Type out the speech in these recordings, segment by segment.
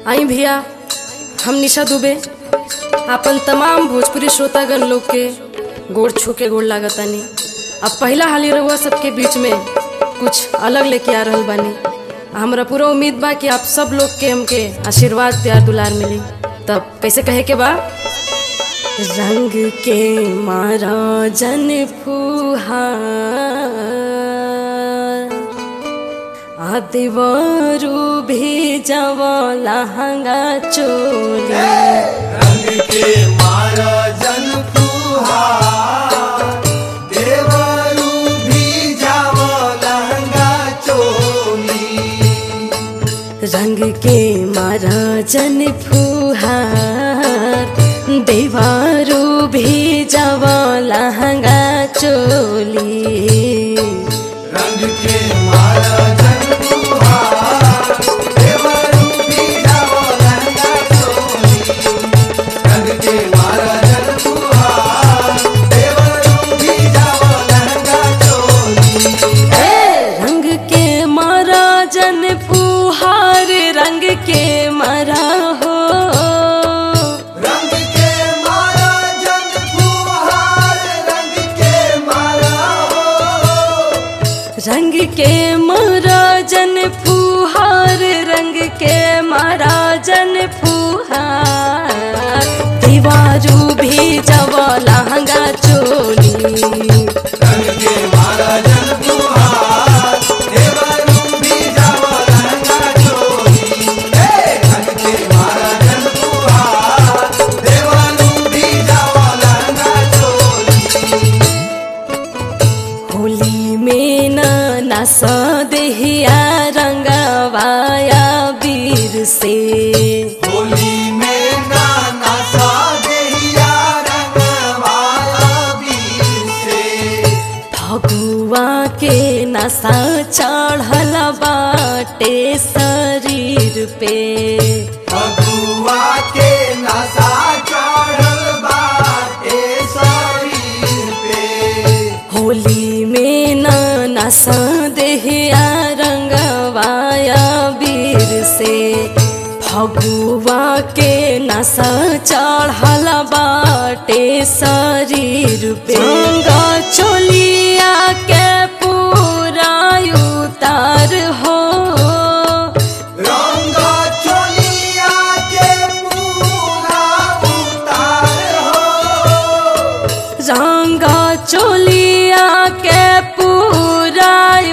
आई भैया हम निशा दुबे अपन तमाम भोजपुरी श्रोतागण लोग के गोड़ छू के गोड़ लागतानी अब पहला हाली रहुआ सबके बीच में कुछ अलग लेके आ रहल बानी हमरा पूरा उम्मीद बा कि आप सब लोग के हमके आशीर्वाद प्यार दुलार मिली तब कैसे कहे के बा रंग के मारा जन फुहार आदिवारू भी जवाला हंगा चोली रंग के मारा जन फुहार, देवरू भी जावो लहंगा चोली रंग के मारा जन फुहार देवारू भी जवाला हंगा चोली रंग के मारा जन फुहार, देवरू भी जावो लहंगा चोली रंग के मारा जन फुहार, देवरू भी जावो लहंगा चोली रंग के मारा जन फुहार रंग के मारा हो रंग के मारा जन फुहार, रंग के मारा हो रंग के मारा जन फुहार रंग के मारा जन फुहार दीवारू भी जवा लहंगा चोली रंग के मारा जन फुहार, देवरू भी जावो लहंगा चोली। हे! रंग के मारा जन फुहार, देवरू भी जावो लहंगा चोली। होली में न नसा देहिया रंगवाया वीर से होली में नाना सा देहिया रंगवाला बीर से। फगुआ के नशा चढ़ल बाटे शरीर पे फगुआ के नशा चढ़ल बाटे शरीर पे होली में न नशा देहिया रंगवाया वीर से फगुआ के नशा चढ़ल बाटे शरीर पे गंगा चोलिया के पूरा उतार हो रंग चोलिया के पूरा उतार हो रंगा चोलिया के पूरा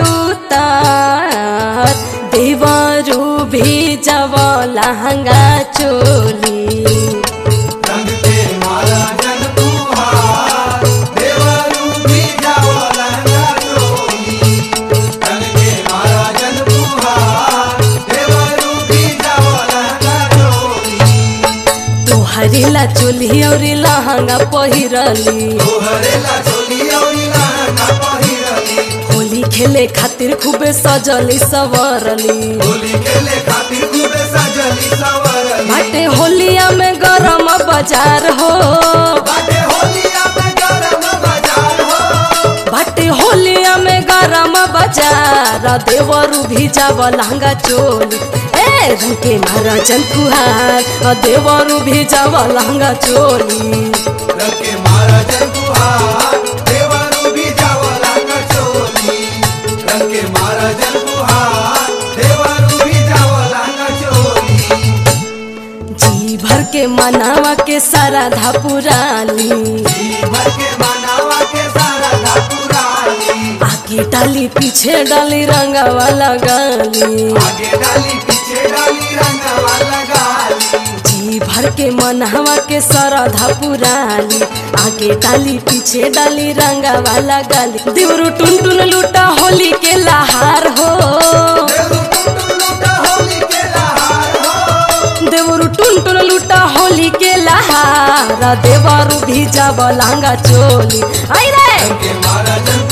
उतार देवरू भी जवा लहंगा चोली रंग के माला जन फुहार, देवरू भी जाओ लहंगा चोली। रंग के माला जन फुहार, देवरू भी जाओ लहंगा चोली। तोहरी ला चोली और लहंगा पहिरली तोहरे ला चोली औरी लहंगा पहिरली। होली खेले खातिर खूबे सजली सवरली होली खेले खातिर खूबे सजली सवरली। बाटे होलिया में गरम बाजार हो बाटे होलिया में गरम बाजार हो। बाटे होलिया में गरम बाजार देवरू भी जाव लहंगा चोली ए रंग के मारा जन फुहार आ देवरू भी जाव लहंगा चोली रंग के मारा जन फुहार, देवरू भी जाओ लहंगा चोली। रंग के मारा जन फुहार, देवरू भी जाओ लहंगा चोली। जी भर के मनावा के सारा धापुराली जी भर के मनावा के सारा धापुराली। आगे डाली पीछे डाली रंगावा लगाली आगे डाली पीछे डाली रंगवा लगाली जी भर के मनहवा के सरधा पुराली आगे डाली पीछे डाली रंगा वाला गाली देवरू टुन टुन लूटा होली के लहार हो देवरू टुटू लूटा होली के लहार हो देवरू टुन टुन लूटा होली के लहार देवरू भी जाब लहंगा चोली आई रे रंग के मारा जन